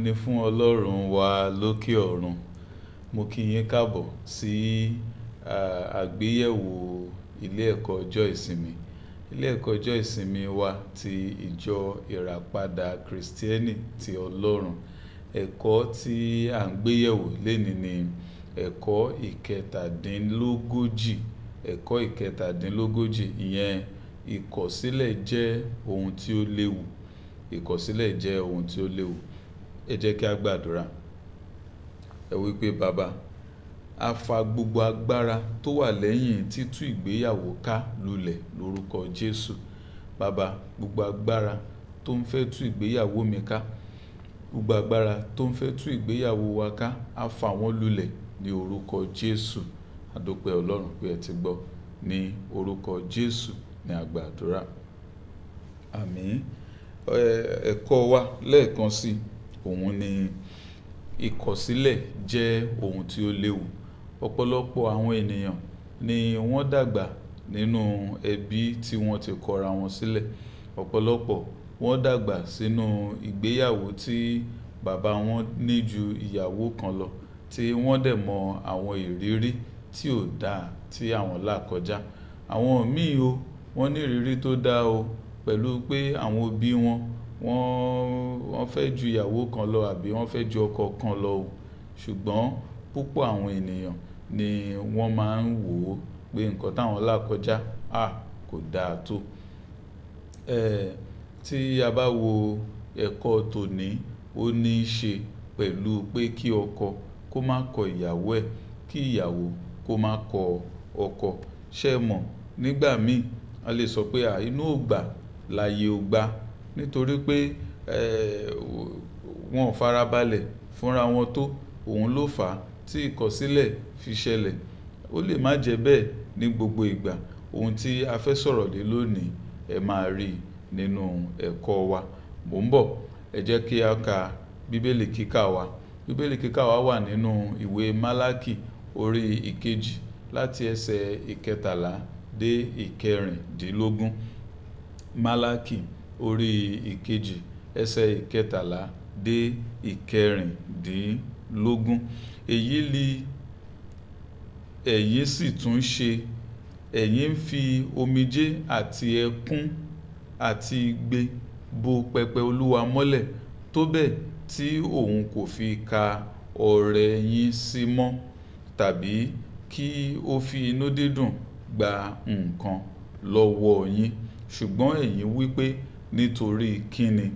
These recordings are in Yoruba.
ni fún ọlọ́run wa lókè ọ̀run mo kí yín káàbọ̀ sí àgbéyẹ̀wò ilé ẹ̀kọ́ ọjọ́ ìsinmi ilé ẹ̀kọ́ ọjọ́ ìsinmi wa ti ìjọ ìràpadà kìrìsìtẹ́nì ti ọlọ́run ẹ̀kọ́ tí à ń gbéyẹ̀wò lénìí ni ẹ̀kọ́ ìkẹtàdínlógójì ẹ̀kọ́ ìkẹtàdínlógójì ìyẹn ìkọ̀sílẹ̀ jẹ́ ohun tí ó léwu ìkọ̀sílẹ̀ jẹ́ ohun tí ó léwu ẹ jẹ́ kí a gbàdúrà ẹ wí pé bàbá a fa gbogbo agbára tó wà lẹ́yìn títú ìgbéyàwó ká lulẹ̀ lórúkọ Jésù bàbá gbogbo agbára tó ń fẹ́ tú ìgbéyàwó mi ká gbogbo agbára tó ń fẹ́ tú ìgbéyàwó wa ká a fà wọ́n lulẹ̀ ní orúkọ Jésù àdópẹ́ Ọlọ́run pé ẹ ti gbọ́ ní orúkọ Jésù ní àgbàdúrà àmín ẹ̀kọ́ wa lẹ́ẹ̀kan sí òun ni ìkọ̀sílẹ̀ jẹ́ ohun tí ó léwu ọ̀pọ̀lọpọ̀ àwọn ènìyàn ni wọ́n dàgbà nínú ẹbí tí wọ́n ti kọra wọn sílẹ̀ ọ̀pọ̀lọpọ̀ wọ́n dàgbà sínú ìgbéyàwó tí bàbá wọn ní ju ìyàwó kan lọ tí wọ́n dẹ̀ mọ àwọn ìrírí tí ò dáa tí àwọn là kọjá àwọn míì o wọ́n ní ìrírí tó dáa o pẹ̀lú pé àwọn òbí wọn wọ́n wọ́n fẹ́ ju ìyàwó kan lọ àbí wọ́n fẹ́ ju ọkọ kan lọ o ṣùgbọ́n púpọ̀ àwọn ènìyàn ni wọ́n máa ń wò ó pé nǹkan táwọn là kọjá à kò dáa tó ẹ̀ tí a bá wo ẹ̀kọ́ tòní ó ní í ṣe pẹ̀lú pé kí ọkọ kó má kọ ìyàwó ẹ̀ kí ìyàwó kó má kọ ọkọ ṣé ẹ mọ̀ nígbà míì a lè sọ pé à inú ò gbà láyé ò gbà nítorí pé wọn ò farabalẹ̀ fúnra wọn tó òun ló fà á tí ìkọ̀sílẹ̀ fi ṣẹlẹ̀ ó lè má jẹ́ bẹ́ẹ̀ ní gbogbo ìgbà ohun tí a fẹ́ sọ̀rọ̀ lé lónìí ẹ máa rí nínú ẹ̀kọ́ wa mò ń bọ̀ ẹ jẹ́ kí a ka bíbélì kíkà wa bíbélì kíkà wa wà nínú ìwé málákì orí ìkejì láti ẹsẹ̀ ìkẹtàlá dé ìkẹrìndínlógún málákì orí ìkejì ẹsẹ̀ ìkẹtàlá dé ìkẹrìndínlógún èyí li ẹ̀yin sì tún ṣe ẹ̀yin ń fi omijé àti ẹkún àti igbe bo pẹpẹ olúwa mọ́lẹ̀ tó bẹ́ẹ̀ tí òun kò fi ka ọrẹ yín sí mọ́ tàbí kí ó fi inú dídùn gba nǹkan lọ́wọ́ yín ṣùgbọ́n ẹ̀yin wí pé nítorí kíni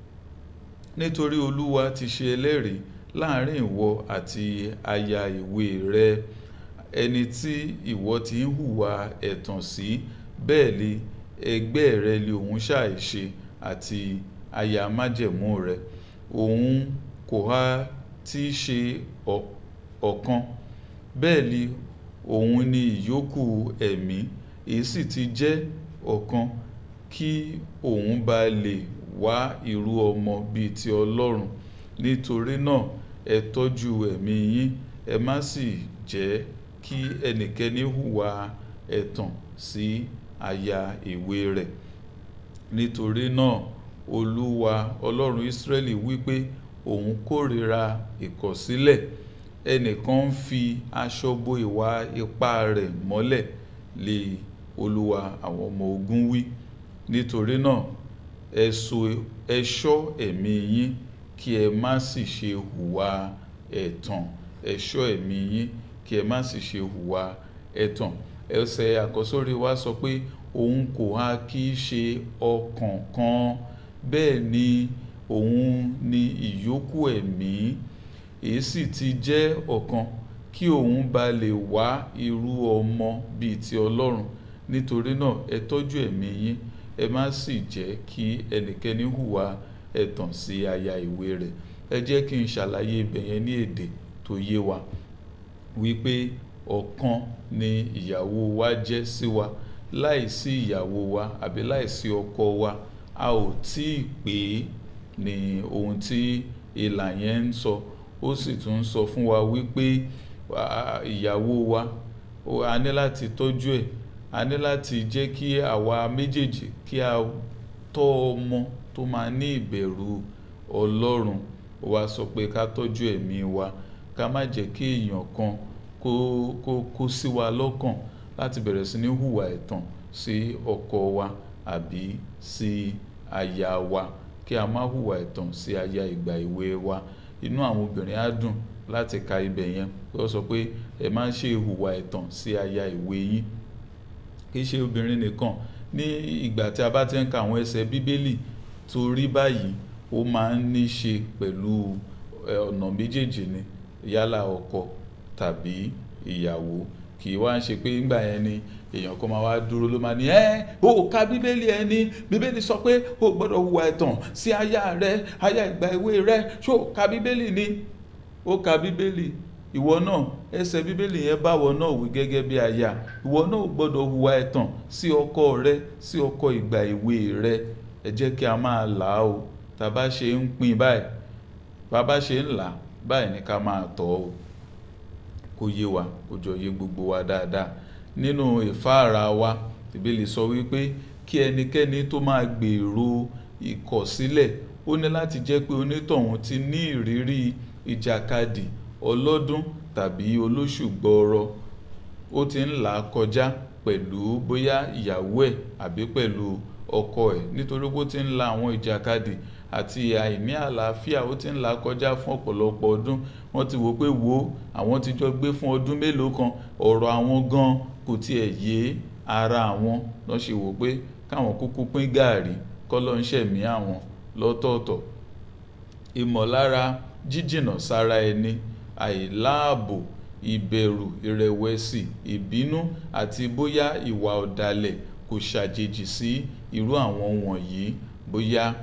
nítorí olúwa ti ṣe ẹlẹ́rìí láàrin ìwọ àti aya ìwé rẹ ẹni tí ìwọ ti ń hùwà ẹ̀tàn sí bẹ́ẹ̀ ni ẹgbẹ́ rẹ lé òun ṣàìṣe àti aya májẹ̀mú rẹ òun kò há tí ṣe ọ̀kan bẹ́ẹ̀ ni òun ni ìyókù ẹ̀mí èyí sì ti jẹ́ ọ̀kan kí òun bá lè wá irú ọmọ bíi ti Ọlọ́run nítorí náà ẹ tọ́jú ẹ̀mí yín ẹ má sì jẹ́ kí ẹnikẹ́ni hùwà ẹ̀tàn sí aya ìwé rẹ̀ nítorí náà Olúwa Ọlọ́run Ísírẹ́lì wípé òun kórìíra ìkọ̀sílẹ̀ ẹnìkan ń fi aṣọ bo ìwà ipá rẹ̀ mọ́lẹ̀ lé Olúwa àwọn ọmọ ogun wí nítorí náà ẹ ṣọ́ ẹ̀mí yín kí ẹ má sì ṣe hùwà ẹ̀tàn ẹ ṣọ́ ẹ̀mí yín kí ẹ má sì ṣe hùwà ẹ̀tàn ẹsẹ̀ àkọ́sórí wa sọ pé òun kò há kí ṣe ọkàn kan bẹ́ẹ̀ ni òun ni ìyókù ẹ̀mí èyí sì ti jẹ́ ọ̀kan kí òun bá lè wá irú ọmọ bíi ti Ọlọ́run nítorí náà ẹ tọ́jú ẹ̀mí yín ẹ má sì jẹ́ kí ẹnikẹ́ni hùwà ẹ̀tàn sí aya ìwé rẹ̀ ẹ jẹ́ kí n ṣàlàyé ibẹ̀ yẹn ní èdè tó yé wa wípé ọ̀kan ni ìyàwó wa jẹ́ sí wa láìsí ìyàwó wa àbí láìsí ọkọ wa a ò tí ì pé ní ohun tí ìlà yẹn ń sọ ó sì tún ń sọ fún wa wípé ìyàwó wa a ní láti tọ́jú ẹ̀ a ní láti jẹ́ kí àwa méjèèjì kí a tọ́ ọmọ tó máa ní ìbẹ̀rù Ọlọ́run ó wá sọ pé ká tọ́jú ẹ̀mí wa ká má jẹ́ kí èèyàn kan kó kó kó sí wa lọ́kàn láti bẹ̀rẹ̀ sí ní hùwà ẹ̀tàn sí ọkọ wa àbí sí aya wa kí a má hùwà ẹ̀tàn sí aya ìgbà èwe wa inú àwọn obìnrin á dùn láti ka ibẹ̀ yẹn pé ó sọ pé ẹ má ṣe hùwà ẹ̀tàn sí aya ìwé yín kì í ṣe obìnrin nìkan ní ìgbà tí a bá ti ń ka àwọn ẹsẹ̀ bíbélì torí báyìí ó máa ń ní ṣe pẹ̀lú ọ̀nà méjèèjì ni yálà ọkọ tàbí ìyàwó kì í wá ń ṣe pé ńgbà yẹn ni èèyàn kan máa wá dúró ló máa ní ẹ o ka bíbélì ẹ ní bíbélì sọ pé o gbọ́dọ̀ hùwà ẹ̀tàn sí aya rẹ aya ìgbà èwe rẹ ṣó ka bíbélì ni ó ka bíbélì ìwọ náà ẹsẹ̀ bíbélì yẹn báwọ náà wí gẹ́gẹ́ bí aya ìwọ náà ò gbọ́dọ̀ hùwà ẹ̀tàn sí ọkọ rẹ sí ọkọ ìgbà èwe rẹ ẹ jẹ́ kí a máa là á o tá a bá ṣe ń pín báyìí bá a bá ṣe ń là á báyìí ni ká máa tọ́ o kó yé wa kó jọ yé gbogbo wa dáadáa nínú ìfáàrà wa ìbéèlì sọ wípé kí ẹnikẹ́ni tó máa gbèrò ìkọ̀sílẹ̀ ó ní láti jẹ́ pé onítọ̀hún ti ní ìrírí ìjàkadì ọlọ́dún tàbí olóṣù gbọọrọ ó ti ń là á kọjá pẹ̀lú bóyá ìyàwó ẹ̀ àbí pẹ̀lú ọkọ ẹ̀ nítorí bó ti ń la àwọn ìjàkadì àti àìní àlàáfíà ó ti ń là á kọjá fún ọ̀pọ̀lọpọ̀ ọdún wọ́n ti wò pé wo àwọn ti jọ gbé fún ọdún mélòó kan ọ̀rọ̀ àwọn gan kò tiẹ̀ yé ara àwọn lọ́ ṣe wò pé káwọn kúkú pín gàárì kọ́lọ́ ń ṣẹ̀mí àwọn lọ́tọ̀ọ̀tọ̀ ìmọ̀lára jíjìnà sára ẹni àìláàbò ìbẹ̀rù ìrẹ̀wẹ̀sì ìbínú àti bóyá ìwà ọ̀dàlẹ̀ kò ṣàjèjì sí irú àwọn wọ̀nyí bóyá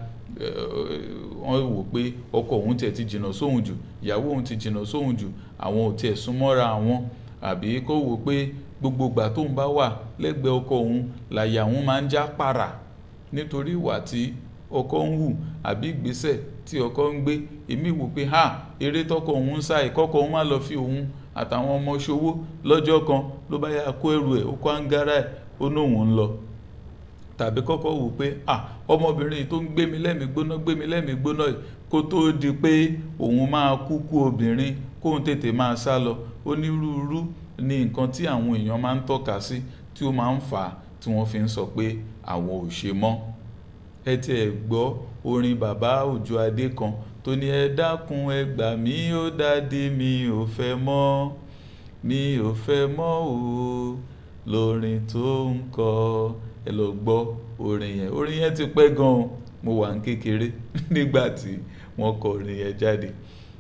wọ́n wò pé ọkọ òun tiẹ̀ ti jìnnà sóhun jù ìyàwó òun ti jìnnà sóhun jù àwọn ò tiẹ̀ súnmọ́ra àwọn àbí kó wò pé gbogbo ìgbà tóun bá wà lẹ́gbẹ̀ẹ́ ọkọ òun làyà òun máa ń já para nítorí ìwà tí ọkọ ń hù àbí ìgbésẹ̀ tí ọkọ ń gbé èmi wò pé ha eré tọkọ òun ń sá ìkọkọ òun má lọ fi òun àtàwọn ọmọ ṣòwò lọ́jọ́ kan ló bá yà kó ẹrù ẹ̀ ó kó àǹgárá ẹ̀ ó nóun ń lọ tàbí kọ́kọ́ wò pé ah ọmọbìnrin tó ń gbé mi lẹ́mìí gbóná gbé mi lẹ́mìí gbóná kó tó di pé òun máa kú kú obìnrin kóun tètè máa sá lọ onírúurú ni nǹkan tí àwọn èèyàn máa ń tọ́ka sí tí ó máa ń fà á tí wọ́n fi ń sọ pé àwọn ò ṣe mọ́ ẹ ti ẹ̀ gbọ́ orin bàbá òjò adé kan tó ní ẹ dákun ẹ gbà mí ó dádé mi ò fẹ́ mọ́ mi ò fẹ́ mọ́ o lórin tó ń kọ ẹ lọ gbọ́ orin yẹn orin yẹn ti pẹ́ gan-an mo wà ní kékeré nígbà tí wọ́n kọ orin yẹn jáde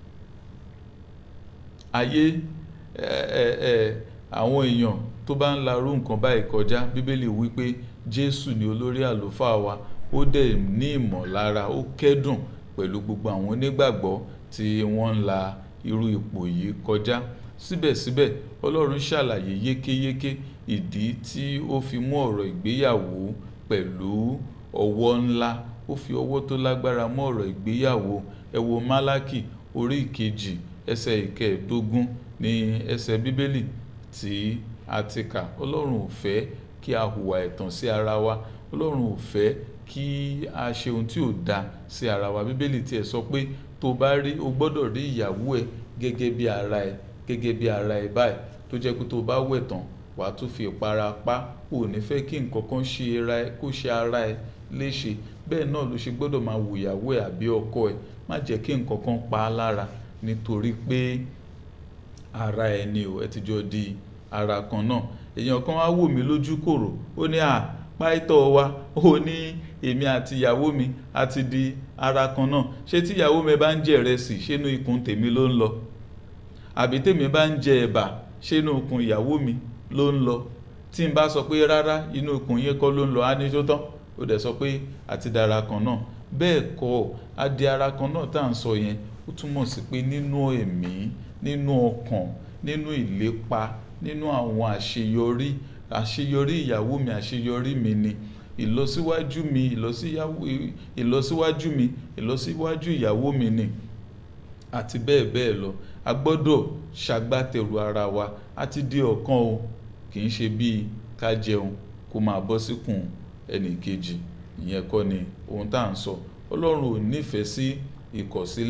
ayé ẹ ẹ àwọn èèyàn tó bá ń larú nǹkan báyìí kọjá bíbélì wípé jésù ni olórí àlùfáà wa ó dẹ̀ ní ìmọ̀lára ó kẹ́dùn pẹ̀lú gbogbo àwọn onígbàgbọ́ tí wọ́n ń la irú ipò yìí kọjá síbẹ̀síbẹ̀ ọlọ́run ṣàlàyé yékéyéké ìdí tí ó fi mú ọ̀rọ̀ ìgbéyàwó pẹ̀lú ọwọ́ ńlá ó fi ọwọ́ tó lágbára mú ọ̀rọ̀ ìgbéyàwó ẹ wo málákì orí ìkejì ẹsẹ̀ ìkẹẹ̀ẹ́dógún ní ẹsẹ̀ bíbélì tí a ti kà ọlọ́run ò fẹ́ kí a hùwà ẹ̀tàn sí ara wa ọlọ́run ò fẹ́ kí a ṣe ohun tí ò da sí ara wa bíbélì tiẹ̀ sọ pé tó bá rí o gbọ́dọ̀ rí ìyàwó ẹ gẹ́gẹ́ bí ara ẹ gẹ́gẹ́ bí ara ẹ báyìí tó jẹ́ pé tó bá wẹ̀ tán wà á tún fi ìpara pa ò ní fẹ́ kí nǹkan kan ṣe ara ẹ kó ṣe ara ẹ léṣe bẹ́ẹ̀ náà ló ṣe gbọ́dọ̀ máa wò ìyàwó ẹ àbí ọkọ ẹ má jẹ́ kí nǹkan kan pa á lára nítorí pé ara ẹ ni o ẹ ti jọ di ara kan náà èèyàn kan wá wò mí lójú kòrò ó ní à páìtọ́ wa ó ní èmi àti ìyàwó mi a ti di ara kan náà ṣé tí ìyàwó mi bá ń jẹ ìrẹsì ṣénú ikùn tèmi ló ń lọ àbí tèmi bá ń jẹ ẹ̀bà ṣénú ikùn ìyàwó mi ló ń lọ tí n bá sọ pé rárá inú ikùn yẹn kọ́ ló ń lọ á ní tó tán ó dẹ̀ sọ pé àti dára kan náà bẹ́ẹ̀ kọ́ á di ara kan náà tá à ń sọ yẹn ó túmọ̀ sí pé nínú ẹ̀mí nínú ọkàn nínú ìlépa nínú àwọn àṣeyọrí àṣeyọrí ìyàwó mi àṣeyọrí mi ni ìlọsíwájú mi ìlọsíwájú mi ìlọsíwájú ìyàwó mi ni àti bẹ́ẹ̀ bẹ́ẹ̀ lọ a gbọ́dọ̀ ṣagbátẹrù ara wa a ti di ọ̀kan o kì í ṣe bíi ká jẹun kó máa bọ́ síkùn ẹnì kejì ìyẹn kọ́ ni ohun tá à ń sọ ọlọ́run ò nífẹ̀ẹ́ sí ìkọ̀sílẹ̀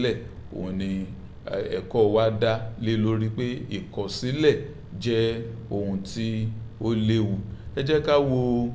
òun ni ẹ̀kọ́ wa dá lé lórí pé ìkọ̀sílẹ̀ jẹ́ ohun tí ó léwu ẹ jẹ́ ká wo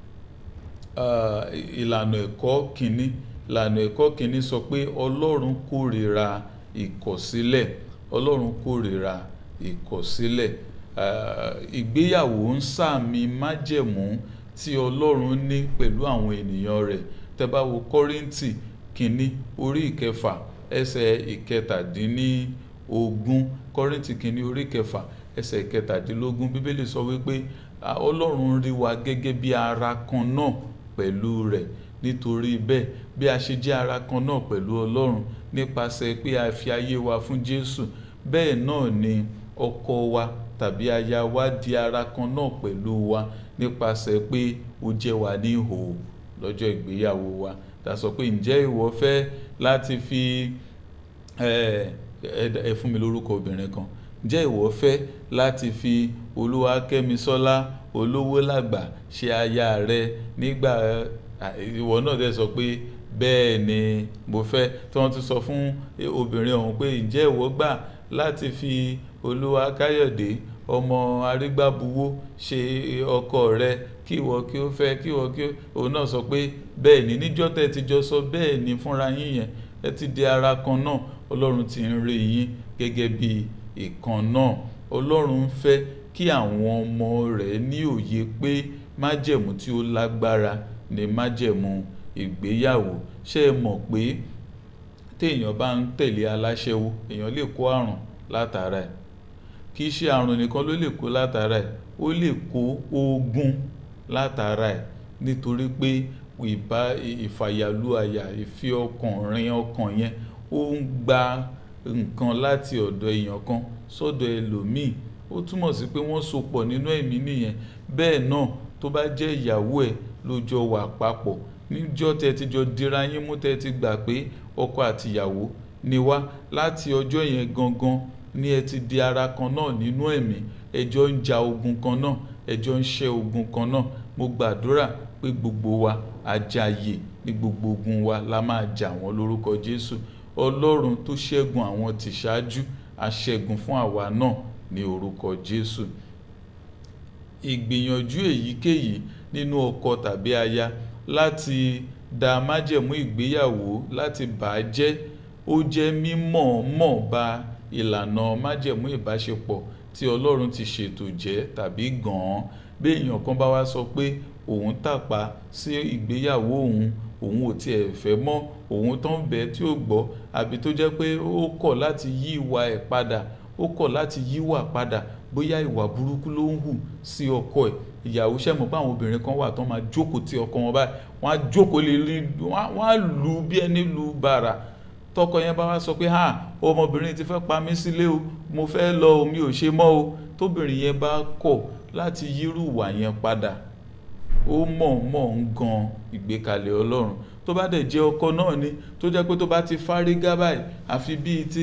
ìlànà ẹ̀kọ́ kìíní ìlànà ẹ̀kọ́ kìíní sọ pé ọlọ́run kórìíra ìkọ̀sílẹ̀ ọlọ́run kórìíra ìkọ̀sílẹ̀ ìgbéyàwó ń sàmì májẹ̀mú tí ọlọ́run ní pẹ̀lú àwọn ènìyàn rẹ̀ tẹ́ bá wo kọ́ríńtì kìíní orí ìkẹfà ẹsẹ̀ ìkẹtàdínlógún kọ́ríńtì kìíní orí ìkẹfà ẹsẹ̀ ìkẹtàdínlógún bíbélì sọ wípé ọlọ́run rí wa gẹ́gẹ́ bí ara kan náà pẹ̀lú rẹ̀ nítorí bẹ́ẹ̀ bí a ṣe jẹ́ ara kan náà pẹ̀lú ọlọ́run nípasẹ̀ pé a fi ayé wa fún jésù bẹ́ẹ̀ náà ni ọkọ wa tàbí aya wa di ara kan náà pẹ̀lú wa nípasẹ̀ pé ó jẹ́ wa ní ìhòòhò lọ́jọ́ ìgbéyàwó wa ta sọ pé ǹjẹ́ ìwọ fẹ́ láti fi ẹ fún mi lórúkọ obìnrin kan ǹjẹ́ ìwọ fẹ́ láti fi olúwakẹ́misọ́lá olówó làgbà ṣe aya rẹ nígbà ìwọ náà dẹ̀ sọ pé bẹ́ẹ̀ ni mo fẹ́ tí wọ́n tún sọ fún obìnrin ọ̀hún pé ǹjẹ́ ìwọ gbà láti fi olúwa káyọ̀dé ọmọ arígbábuwó ṣe ọkọ rẹ kí ìwọ kí ó fẹ́ kí ìwọ kí òun náà sọ pé bẹ́ẹ̀ ni níjọ́ tẹ́ ti jọ sọ bẹ́ẹ̀ ni fúnra yín yẹn ẹ ti di ara kan náà ọlọ́run ti ń rí yín gẹ́gẹ́ bí ìkan náà ọlọ́run fẹ́ kí àwọn ọmọ rẹ̀ ní òye pé májẹ̀mú tí ó lágbára ni májẹ̀mú ìgbéyàwó ṣé ẹ mọ̀ pé téèyàn bá ń tẹ̀lé aláṣẹ́wó èèyàn lè kó àrùn látara ẹ̀ kì í ṣe àrùn nìkan ló lè kó látara ẹ̀ ó lè kó ogun látara ẹ̀ nítorí pé ìbá ìfàyàlú àyà ìfi ọkàn rin ọkàn yẹn ó ń gba nǹkan láti ọ̀dọ̀ èèyàn kan sọ́dọ̀ ẹlòmíì ó túmọ̀ sí pé wọ́n so pọ̀ nínú ẹ̀mí nìyẹn bẹ́ẹ̀ náà tó bá jẹ́ ìyàwó ẹ̀ ló jọ wà papọ̀ níjọ́ tẹ́ ti jọ dira yín mú tẹ́ ti gbà pé ọkọ àtìyàwó ni wá láti ọjọ́ yẹn gangan ní ẹ ti di ara kan náà nínú ẹ̀mí ẹjọ́ ń ja ogun kan náà ẹjọ́ ń ṣẹ́ ogun kan náà mo gbàdúrà pé gbogbo wa àjàyè ní gbogbo ogun wa la máa jà wọ́n lórúkọ Jésù Ọlọ́run tó ṣẹ́gun àwọn tìṣáájú aṣẹ́gun fún àwa náà ní orúkọ Jésù ìgbìyànjú èyíkéyìí nínú ọkọ tàbí aya láti da májẹ̀mú ìgbéyàwó láti bà á jẹ́ ó jẹ́ mímọ̀ọ́mọ̀ ba ìlànà májẹ̀mú ìbáṣepọ̀ tí Ọlọ́run ti ṣètò jẹ́ tàbí gan-an bí èèyàn kan bá wá sọ pé òun tàpá sí ìgbéyàwó òun òun ò tiẹ̀ fẹ́ mọ́ òun tó ń bẹ tí ó gbọ́ àbí tó jẹ́ pé ó kọ̀ láti yí ìwà ẹ̀ padà ó kọ̀ láti yíwà padà bóyá ìwà burúkú ló ń hù sí ọkọ ẹ̀ ìyàwó sẹ́mọ̀ pé àwọn obìnrin kan wà tó máa jókòó tí ọkọ wọn báyìí wọ́n á jókòó lé lé wọ́n á lù bí ẹni lù bàrà tọkọ yẹn bá wá sọ pé ha ọmọbìnrin ti fẹ́ pa mí sílé o mo fẹ́ lọ o mi ò ṣe mọ́ o tóbìnrin yẹn bá kọ̀ láti yírù ìwà yẹn padà ó mọ̀ọ́mọ̀ ń gan ìgbékalẹ̀ Ọlọ́run tó bá dẹ̀ jẹ́ ọkọ náà ni tó jẹ́ pé tó bá ti fárígá báyìí àfi bíi ti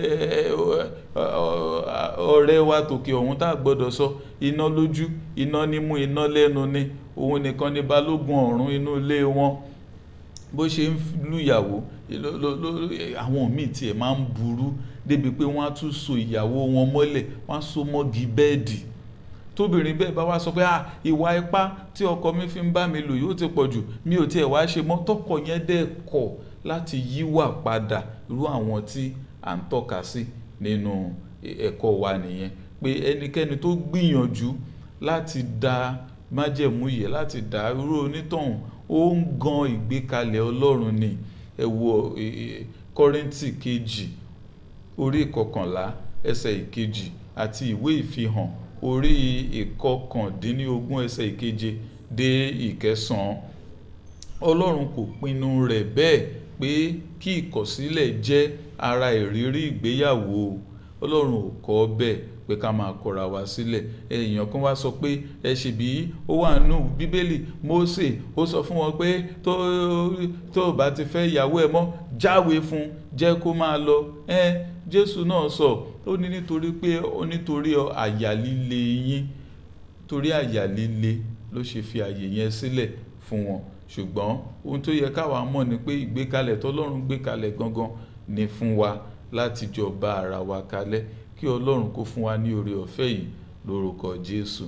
ọ̀rẹ́ wa tòkè ọ̀hún tá a gbọ́dọ̀ sọ iná lójú iná nímú iná lẹ́nu ni òun nìkan ni balógun ọ̀run inú ilé wọn bó ṣe ń lùyàwó àwọn míì tiẹ̀ máa ń burú débi pé wọ́n á tún so ìyàwó wọn mọ́lẹ̀ wọ́n á so mọ́gi bẹ́ẹ̀dì tóbìnrin bẹ́ẹ̀ bá wá sọ pé ah ìwà ipá tí ọkọ mi fi ń bá mi lò yóò ti pọ̀ jù mi ò tiẹ̀ wá ṣe mọ́ tọkọ yẹn dẹ̀ kọ̀ láti yíwà padà irú àwọn tí à ń tọ́ka sí nínú ẹ̀kọ́ wa nìyẹn pé ẹnikẹ́ni tó gbìyànjú láti da májẹ̀mú yẹ láti dá irú onítọ̀hún ó ń gan ìgbékalẹ̀ Ọlọ́run ni ẹ wo Kọ́ríńtì kejì orí ìkọkànlá ẹsẹ̀ ìkejì àti ìwé ìfihàn orí ìkọkàndínlógún ẹsẹ̀ ìkeje dé ìkẹsàn-án ọlọ́run kò pinnu rẹ̀ bẹ́ẹ̀ pé kí ìkọ̀sílẹ̀ jẹ́ ara ìrírí ìgbéyàwó ọlọ́run ò kọ́ bẹ́ẹ̀ pé ká máa kọra wa sílẹ̀ èèyàn kan wá sọ pé ẹ ṣe bí ó wà nù bíbélì Mósè ó sọ fún wọn pé tó tó bá ti fẹ́ ìyàwó ẹ mọ́ jáwèé fún jẹ́ kó máa lọ ẹ Jésù náà sọ ó ní nítorí pé ó nítorí àyà líle yín torí àyà líle ló ṣe fi àyè yẹn sílẹ̀ fún wọn ṣùgbọ́n ohun tó yẹ káwa mọ̀ ni pé ìgbékalẹ̀ tọ́lọ́run gbé kalẹ̀ gangan ni fún wa láti jọ bá ara wa kalẹ̀ kí ọlọ́run kó fún wa ní oore ọ̀fẹ́ yìí lórúkọ jésù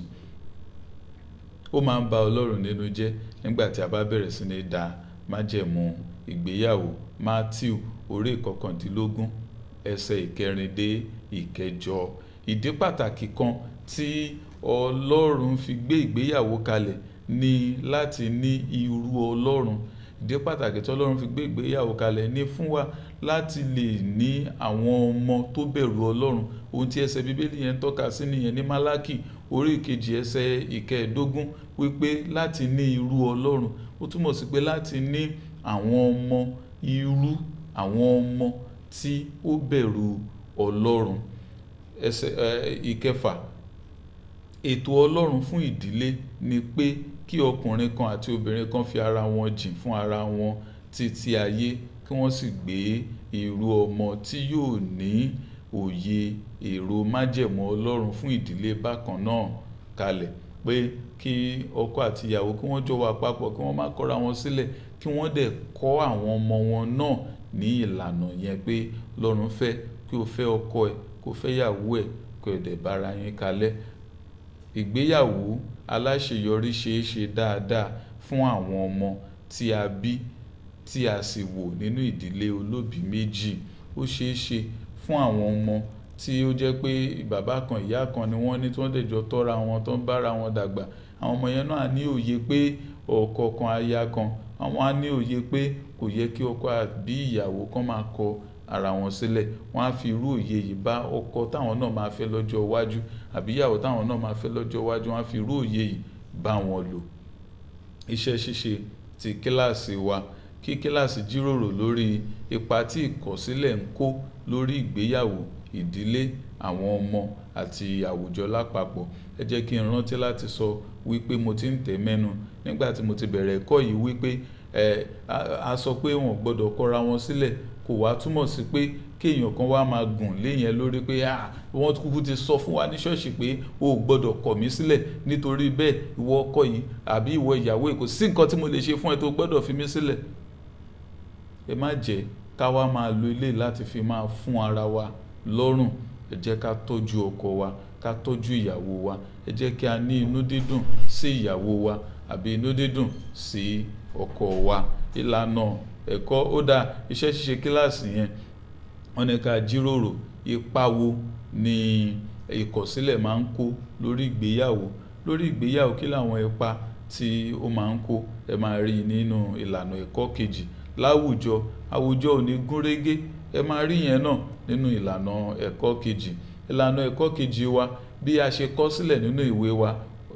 ó máa ń ba ọlọ́run nínú jẹ́ nígbà tí a bá bẹ̀rẹ̀ sí ní da májẹ̀mú ìgbéyàwó matthew orí ìkọkàndínlógún ẹsẹ̀ ìkẹrin dé ìkẹjọ ìdí pàtàkì kan tí ọlọ́run fi gbé ìgbéyàwó kalẹ̀ ni láti ní irú ọlọ́run ìdí pàtàkì tí ọlọ́run fi gbé ìgbéyàwó kalẹ̀ ní fún wa láti lè ní àwọn ọmọ tó bẹ̀rù ọlọ́run ohun tí ẹsẹ̀ bíbélì yẹn tọ́ka sí nìyẹn ní málákì orí ìkejì ẹsẹ̀ ìkẹẹ̀ẹ́dógún wípé láti ní irú ọlọ́run ó túmọ̀ sí pé láti ní àwọn ọmọ irú àwọn ọmọ tí ó bẹ̀rù ọlọ́run ẹsẹ̀ ìkẹfà ètò ọlọ́run fún ìdílé ni pé kí ọkùnrin kan àti obìnrin kan fi ara wọn jìn fún ara wọn títí ayé kí wọ́n sì gbé irú ọmọ tí yóò ní òye èrò májẹ̀mú ọlọ́run fún ìdílé bákan náà kalẹ̀ pé kí ọkọ àti ìyàwó kí wọ́n jọ wà papọ̀ kí wọ́n má kọra wọn sílẹ̀ kí wọ́n dẹ̀ kọ́ àwọn ọmọ wọn náà ní ìlànà yẹn pé lọ́run fẹ́ kí o fẹ́ ọkọ ẹ̀ kó fẹ́ ìyàwó ẹ̀ kó ẹ̀ dẹ̀ bára yín kalẹ̀ ìgbéyàwó aláṣeyọrí ṣeé ṣe dáadáa fún àwọn ọmọ tí a bí tí a sì wò nínú ìdílé olóbìí méjì ó ṣeé ṣe fún àwọn ọmọ tí ó jẹ́ pé bàbá kan ìyá kan ni wọ́n ní tí wọ́n dẹ̀ jọ tọ́ra wọn tó ń bára wọn dàgbà àwọn ọmọ yẹn náà ní òye pé ọkọ kan aya kan àwọn á ní òye pé kò yẹ kí ọkọ àbí ìyàwó kan máa kọ ara wọn sílẹ̀ wọ́n á fi irú òye yìí bá ọkọ táwọn náà máa fẹ́ lọ́jọ́ iwájú àbí ìyàwó táwọn náà máa fẹ́ lọ́jọ́ iwájú wọ́n á fi irú òye yìí bá wọn lò iṣẹ́ ṣíṣe ti kíláàsì wa kí kíláàsì jíròrò lórí ipa tí ìkọ̀sílẹ̀ ń kó lórí ìgbéyàwó ìdílé àwọn ọmọ àti àwùjọ lápapọ̀ ẹ jẹ́ kí n rántí láti sọ wípé mo ti ń tẹ̀ mẹ́nu nígbà tí mo ti bẹ̀rẹ̀ ẹ̀kọ́ yìí wípé ẹ a sọ pé wọn gbọ́dọ̀ kọra wọn sílẹ̀ kò wá túmọ̀ sí pé kéèyàn kan wá máa gùn léyìn lórí pé ah wọ́n kúkú ti sọ fún wa ní ṣọ́ọ̀ṣì pé o ò gbọ́dọ̀ kọ̀ mí sílẹ̀ nítorí bẹ́ẹ̀ ìwọ ọkọ yìí àbí ìwọ ìyàwó yìí kò sí nǹkan tí mo lè ṣe fún ẹ tó gbọ́dọ̀ fi mí sílẹ̀ ẹ má jẹ́ ká wá máa lo ilé láti fi máa fún ara wa lọ́rùn ẹ jẹ́ ká tọ́jú ọkọ wa ká tọ́jú ìyàwó wa ẹ jẹ́ kí a ní inú dídùn sí ìyàwó wa àbí inú dídùn sí ọkọ wa ìlànà ẹ̀kọ́ ó dá iṣẹ́ ṣíṣe kíláàsì yẹn wọ́n ní ká jíròrò ipa wo ni ìkọ̀sílẹ̀ máa ń kó lórí ìgbéyàwó lórí ìgbéyàwó kí làwọn ipa tí ó máa ń kó ẹ máa rí nínú ìlànà ẹ̀kọ́ kejì láwùjọ àwùjọ ò ní gúnrégé ẹ máa rí yẹn náà nínú ìlànà ẹ̀kọ́ kejì ìlànà ẹ̀kọ́ kejì wa bí a ṣe kọ sílẹ̀ nínú ìwé wa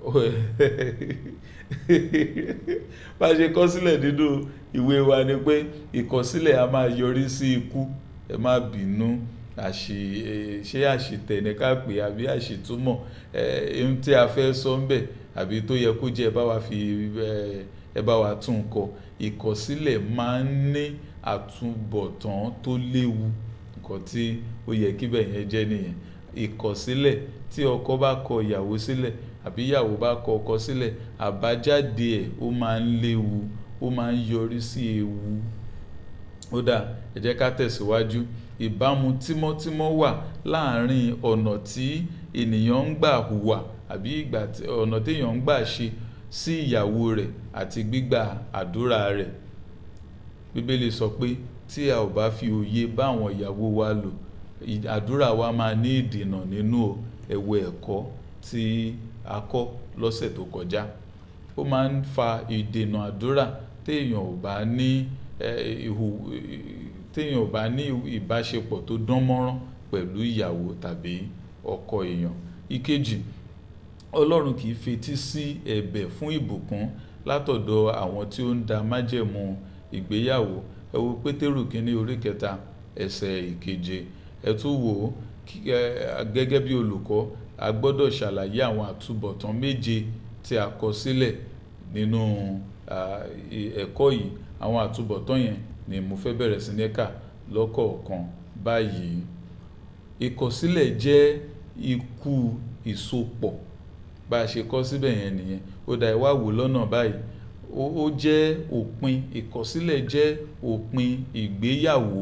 bá a ṣe kọ sílẹ̀ nínú ìwé wa ni pé ìkọsílẹ̀ a máa yọrí sí ikú ẹ má bínú àṣì ṣé àṣìtẹ̀ ní ká pè àbí àṣìtúmọ̀ ohun tí a fẹ́ sọ ń bẹ̀ àbí tó yẹ kó jẹ́ ẹ bá wa fi ẹ bá wa tún kọ ìkọsílẹ̀ máa ń ní àtúbọ̀tán tó léwu nǹkan tí ó yẹ kí bẹ́ẹ̀ yẹn jẹ́ nìyẹn ìkọsílẹ̀ tí ọkọ bá kọ ìyàwó sílẹ̀ àbí ìyàwó bá kọ ọkọ sílẹ̀ àbájáde ẹ̀ ó máa ń léwu ó máa ń yọrí sí ewu ó dà ẹ jẹ́ ká tẹ̀síwájú ìbámu tímọ́tímọ́ wà láàárín ọ̀nà tí ènìyàn ń gbà hùwà àbí ìgbà ọ̀nà téèyàn ń gbà ṣe sí ìyàwó rẹ̀ àti gbígbà àdúrà rẹ̀ bíbélì sọ pé tí a ò bá fi òye bá àwọn ìyàwó wa lò àdúrà wa máa ní ìdènà nínú ẹ̀wọ̀ ẹ̀kọ́ tí a kọ́ lọ́sẹ̀ tó kọjá ó máa ń fa ìdènà àdúrà téèyàn ò bá ní ìhù téèyàn ò bá ní ìbáṣepọ̀ tó dán mọ́rán pẹ̀lú ìyàwó tàbí ọkọ èèyàn ìkejì ọlọ́run kì í fetí sí ẹ̀bẹ̀ fún ìbùkún látọ̀dọ̀ àwọn tí ó ń da májẹ̀mú ìgbéyàwó ẹ wo pétérù kínní orí kẹta ẹsẹ̀ ìkeje ẹ tún wò ó gẹ́gẹ́ bí olùkọ́ a gbọ́dọ̀ ṣàlàyé àwọn àtúbọ̀tán méje tí a kọ sílẹ̀ nínú ẹ̀kọ́ yìí àwọn àtúbọ̀tán yẹn ni mo fẹ́ bẹ̀rẹ̀ sí ní kà lọ́kọ̀ọ̀kan báyìí ìkọ̀sílẹ̀ jẹ́ ikú ìsopọ̀ bá a ṣe kọ́ síbẹ̀ yẹn nìyẹn ó dá ìwà wò lọ́nà báyìí ó jẹ́ òpin ìkọ̀sílẹ̀ jẹ́ òpin ìgbéyàwó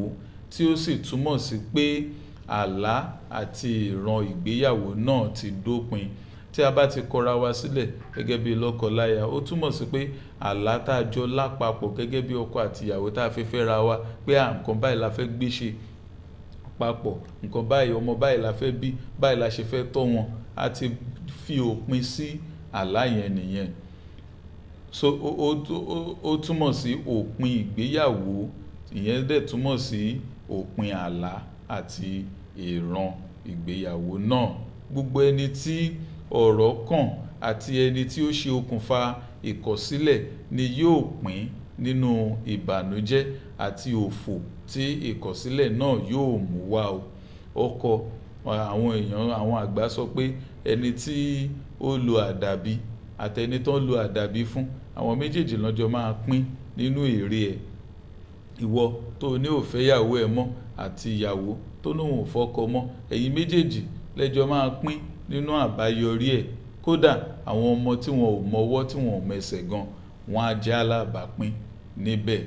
tí ó sì túmọ̀ sí pé àlá àti ìran ìgbéyàwó náà ti dópin tí a bá ti kọra wa sílẹ̀ gẹ́gẹ́ bí lọ́kọláya ó túmọ̀ sí pé àlá tá a jọ lápapọ̀ gẹ́gẹ́ bí ọkọ àtìyàwó tá a fi fẹ́ ra wa pé à nǹkan báyìí la fẹ́ gbé ṣe papọ̀ nǹkan báyìí ọmọ báyìí la fẹ́ bí báyìí la ṣe fẹ́ tọ́ wọn a ti fi òpin sí àlá yẹn nìyẹn so ó ó ó ó túmọ̀ sí òpin ìgbéyàwó ìyẹn dẹ̀ túmọ̀ sí òpin àlá àti ìran ìgbéyàwó náà gbogbo ẹni tí ọ̀rọ̀ kàn àti ẹni tí ó ṣe okùnfà ìkọ̀sílẹ̀ ni yóò pín nínú ìbànújẹ́ àti òfò tí ìkọ̀sílẹ̀ náà yóò mú wá o ọkọ àwọn èèyàn àwọn àgbà sọ pé ẹni tí ó lo àdàbí àtẹni tó ń lo àdàbí fún àwọn méjèèjì lọ́jọ́ máa pín nínú èrè ẹ̀ ìwọ tó ní ò fẹ́ ìyàwó ẹ̀ mọ́ àti ìyàwó tó ní òun ò fọ́kọ mọ́ ẹ̀yin méjèèjì lẹ́jọ́ máa pín nínú àbáyọrí ẹ̀ kódà àwọn ọmọ tí wọn ò mọwọ́ tí wọn ò mẹsẹ̀ gan wọn á jẹ́ alábàápín níbẹ̀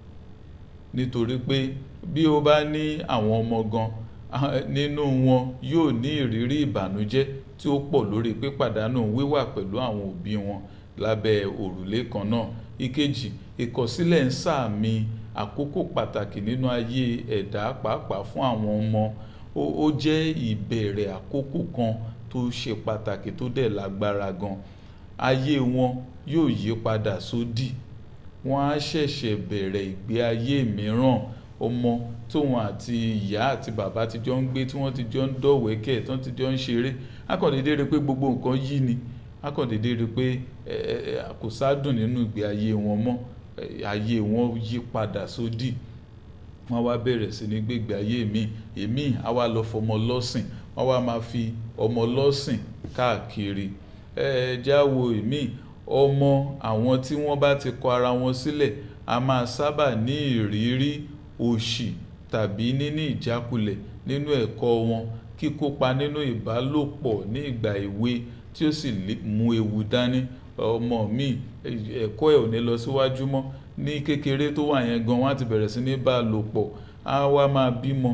nítorí pé bí ó bá ní àwọn ọmọ gan nínú wọn yóò ní ìrírí ìbànújẹ́ tí ó pọ̀ lórí pípàdánù wíwà pẹ̀lú àwọn òbí wọn lábẹ́ òrùlé kan náà ìkejì ìkọ̀sílẹ̀ ń sàmì àkókò pàtàkì nínú ayé ẹ̀dá pàápàá fún àwọn ọmọ ó jẹ́ ìbẹ̀rẹ̀ àkókò kan tó ṣe pàtàkì tó dẹ̀ lágbára gan ayé wọn yóò yí padà sódì wọ́n á ṣẹ̀ṣẹ̀ bẹ̀rẹ̀ ìgbé ayé mìíràn ọmọ tóun àti ìyá àti bàbá ti jọ ń gbé tí wọ́n ti jọ ń dọ̀wẹ́kẹ̀ tí wọ́n ti jọ ń ṣeré akọ̀dédé rí pé gbogbo nǹkan yí ni akọ̀dédé rí pé kò sádùn nínú ìgbé ayé wọn mọ́ ayé wọn yí padà sódì wọ́n wá bẹ̀rẹ̀ sí ní gbégbé ayé mi èmi á wá lọ fọmọ lọ́sìn wọ́n wá máa fi ọmọ lọ́sìn káàkiri ẹ já wo èmi ọmọ àwọn tí wọ́n bá ti kọ ara wọn sílẹ̀ a máa sábà ní ìrírí òṣì tàbí níní ìjákulẹ̀ nínú ẹ̀kọ́ wọn kíkópa nínú ìbálòpọ̀ ní ìgbà èwe tí ó sì mú ewu dání ọmọ mi ẹ̀kọ́ ẹ̀ ò ní lọ síwájú mọ́ ní kékeré tó wà yẹn gan wọ́n á ti bẹ̀rẹ̀ sí ní bá a lò pọ̀ á wá máa bímọ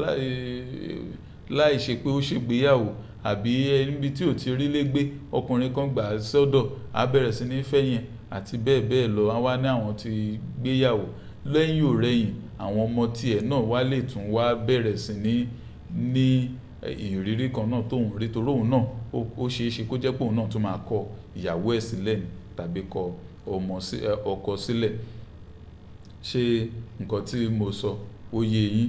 láì ṣe pé ó ṣègbéyàwó àbí níbi tí ò ti rí légbé ọkùnrin kan gbà á sọ́dọ̀ á bẹ̀rẹ̀ sí ní fẹ́yìn àti bẹ́ẹ̀ bẹ́ẹ̀ lọ á wá ní àwọn ti gbéyàwó lẹ́yìn ò rẹ́yìn àwọn ọmọ tiẹ̀ náà wá lè tún wá bẹ̀rẹ̀ sí ní ní ìrírí kan náà tóun rí torí òun náà ó ṣeé ṣe kó jẹ́ pé òun náà tún máa kọ ìyàwó ẹ̀ sílẹ̀ ni tàbí kọ ọmọ ọkọ sílẹ̀ ṣé nǹkan tí mo sọ ó yé yín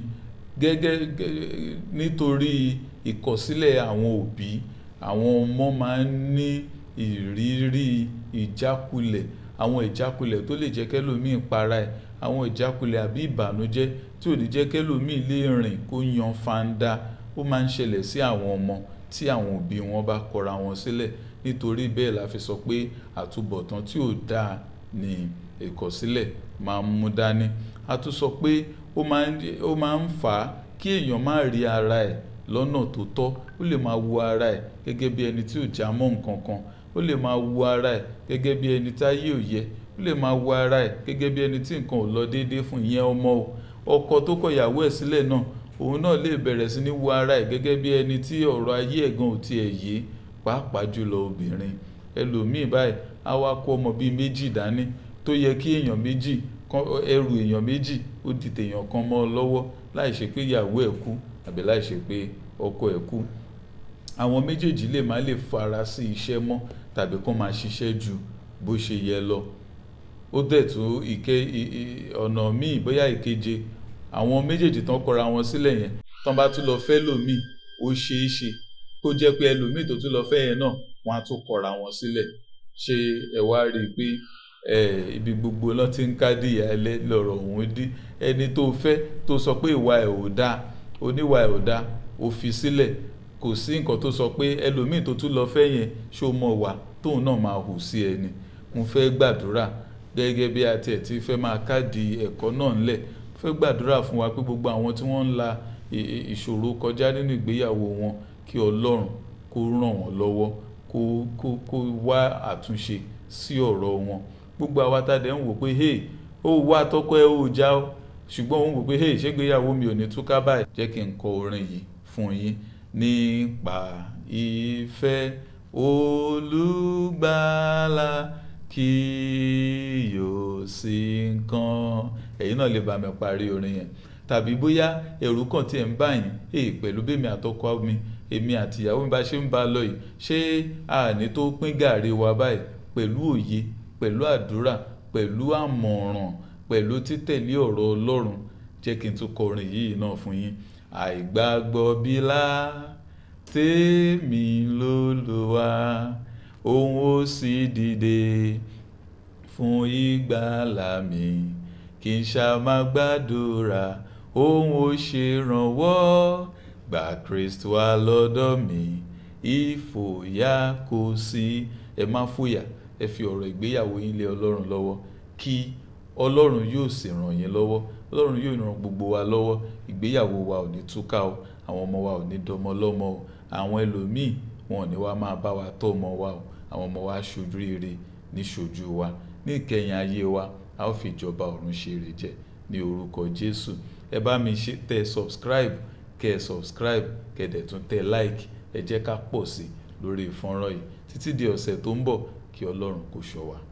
gẹ́gẹ́ nítorí ìkọ̀sílẹ̀ àwọn òbí àwọn ọmọ máa ń ní ìrírí ìjákulẹ̀ àwọn ìjákulẹ̀ tó lè jẹ́ kẹ́lòmíì para ẹ̀ àwọn ìjákulẹ̀ àbí ìbànújẹ́ tí ò ní jẹ́ kẹ́lòmíì lè rìn kó yan fanda ó máa ń ṣẹlẹ̀ sí àwọn ọmọ tí àwọn òbí wọn bá kọra wọn sílẹ̀ nítorí bẹ́ẹ̀ la fi sọ pé àtúbọ̀tán tí ò dáa ni ìkọ̀sílẹ̀ máa ń mú dání a tún sọ pé ó máa ń fà á kí èèyàn má rí ara ẹ̀ lọ́nà tó tọ́ ó lè máa wo ara ẹ̀ gẹ́gẹ́ bí ẹni tí ò já mọ́ nǹkan kan ó lè máa wo ara ẹ̀ gẹ́gẹ́ bí ẹni táyé ò yẹ ó lè máa wo ara ẹ̀ gẹ́gẹ́ bí ẹni tí nǹkan ò lọ déédéé fún ìyẹn ọmọ o ọkọ tó kọ ìyàwó ẹ̀ sílẹ̀ náà òun náà lè bẹ̀rẹ̀ sí ní wo ara ẹ̀ gẹ́gẹ́ bí ẹni tí ọ̀rọ̀ ayé ẹ̀gan ò tiẹ̀ yé pàápàá jùlọ obìnrin ẹlòmíì báyìí á wá kó ọmọ bíi méjì dání tó yẹ kí èèyàn méjì ẹrù èèyàn méjì ó di tèèyàn kan mọ́ ọ lọ́wọ́ láì ṣe pé ìyàwó ẹ̀ kú àbí láì ṣe pé ọkọ ẹ̀ kú àwọn méjèèjì lè má lè fara sí iṣẹ́ mọ́ tàbí kó máa ṣiṣẹ́ ju bó ṣe yẹ lọ ó dẹ̀ tó ìke ọ̀nà míì bóyá ìkeje àwọn méjèèjì tán kọra wọn sílẹ̀ yẹn tán bá tún lọ fẹ́ lòmíì ó ṣeé ṣe kó jẹ́ pé ẹlòmíì tó tún lọ fẹ́ yẹn náà wọ́n á tún kọra wọn sílẹ̀ ṣé ẹ wá rí i pé ibi gbogbo náà ti ń kádìyà ẹlẹ́ lọ́rọ̀ òun dí ẹni tó fẹ́ tó sọ pé ìwà ẹ̀ ò dáa oníwà ẹ̀ ò dáa ó fi sílẹ̀ kò sí nǹkan tó sọ pé ẹlòmíì tó tún lọ fẹ́ yẹn ṣó mọ̀ wá tóun náà máa hù sí ẹni mo fẹ́ gbàdúrà gẹ́gẹ́ bí a tiẹ̀ ti fẹ́ máa káàdì ẹ̀kọ́ náà ńlẹ̀ fẹ́ gbàdúrà fún wa pé gbogbo àwọn tí wọ́n ń la ìṣòro kọjá nínú ìgbéyàwó wọn kí ọlọ́run kó ràn wọ́n lọ́wọ́ kó kó kó wá àtúnṣe sí ọ̀rọ̀ wọn gbogbo àwa tá a dẹ̀ ń wò pé hey ó wá tọ́kọ ẹ ó já ó ṣùgbọ́n òun wò pé hey ṣégbéyàwó mi ò ní túká báyìí jẹ́ kí n kọ orin yìí fún yín nípa ìfẹ́ olùgbàlà kí yóò sí nǹkan ẹ̀yin náà lè bá mi parí orin yẹn tàbí bóyá ẹ̀rù kan tí ẹ̀ ń bá yín èyí pẹ̀lú bẹ́mi àtọkọ mi èmi àti ìyàwó mi bá ṣe ń bá a lọ yìí ṣé àní tó pín gàrí wa báyìí pẹ̀lú òye pẹ̀lú àdúrà pẹ̀lú àmọ̀ràn pẹ̀lú títẹ̀lé ọ̀rọ̀ Ọlọ́run jẹ́ kí n tún kọ orin yìí náà fún yín àìgbàgbọ́ bílá tèmi lÓlúwa òun ó sì dìde fún ìgbàlà mi kì í ṣá máa gbàdúrà òun ó ṣèrànwọ́ gbà Kristi wá lọ́dọ̀ mi ìfòyà kò sí ẹ má fòyà ẹ fi ọ̀rọ̀ ìgbéyàwó yín lé Ọlọ́run lọ́wọ́ kí Ọlọ́run yóò sì ràn yín lọ́wọ́ Ọlọ́run yóò ràn gbogbo wa lọ́wọ́ ìgbéyàwó wa ò ní túká o àwọn ọmọ wa ò ní dọmọ lọ́mọ o àwọn ẹlòmíì wọn ò ní wá máa bá wa tọ́ ọmọ wa o àwọn ọmọ wa ṣojú rere ní ṣojú wa ní ìkẹyìn ayé wa a ó fi ìjọba ọ̀run ṣe èrè jẹ ní orúkọ Jésù ẹ bá mi ṣe tẹ subscribe kẹ ẹ subscribe kẹ ẹ dẹ̀ tún tẹ like ẹ jẹ́ ká pọ̀ sí lórí ìfọ́nrán yìí títí di ọ̀sẹ̀ tó ń bọ̀ kí Ọlọ́run kó ṣọ́ wa.